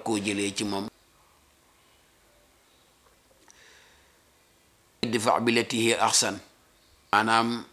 koo jëlee ci moom idfa billati hiya ahsan maanaam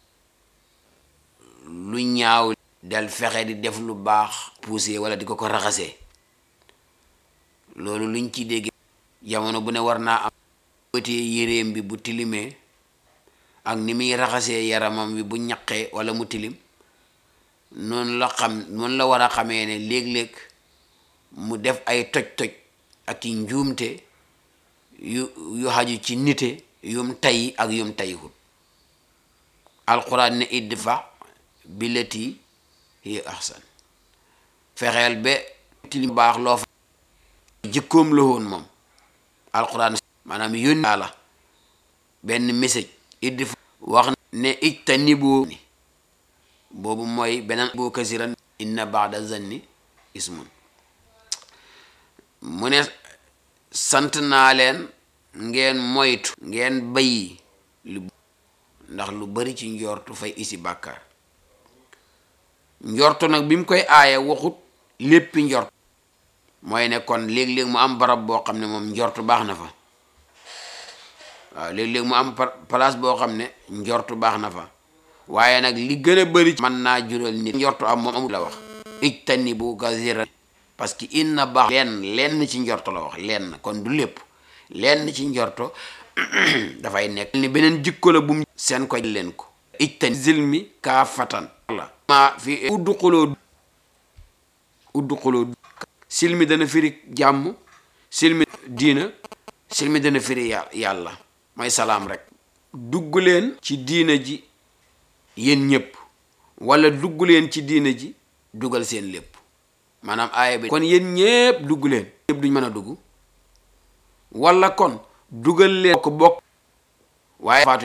lu ñaaw del fexe di def lu baax poussé wala di ko ko raxasee loolu luñ ci dégg jamono bu ne war naa am bëtee yéreem bi bu tilimee ak ni muy raxasee yaramam bi bu ñaqee wala mu tilim noonu la xam noonu la war a xamee ne léeg-léeg mu def ay toj-toj ak i njuumte yu yu xaju ci nite yum tay ak yum tayiwut alquran ne idfa billati hiya ahsan fexeel ba tilim baax loo fa jikkoom la woon moom alquran maanaam yónni la benn message idfa wax ne ijtanibu ni boobu mooy beneen boo kasiran inna baada zanni ismun mu ne sant naa leen ngeen moytu ngeen bayi lu ndax lu bari ci njortu fay isi bàkkaar njortu nag bi mu koy aaye waxut léppi njort mooy ne kon léeg-léeg mu am barab boo xam ne moom njortu baax na fa waaw léeg-léeg mu am place boo xam ne njortu baax na fa waaye nag li gën a bëri mën naa jural nit njortu am moom amul la wax ijtani bu gazira parce que inna baax lenn lenn ci njorto la wax lenn kon du lépp lenn ci njorto dafay nekk ni beneen jikko la bu mu seen ko leen ko ijtani zilmi kaa fatan la ma fi uddu xuloo uddu xuloo silmi dana firi jàmm silmi diina silmi dana firi yàlla mooy salaam rek dugg leen ci diina ji yéen ñëpp wala dugg leen ci diina ji dugal seen lépp maanaam aaya bi kon yéen ñëpp dugg leen ñëpp duñ mën a dugg wala kon dugal leen ko bokk waaye faatu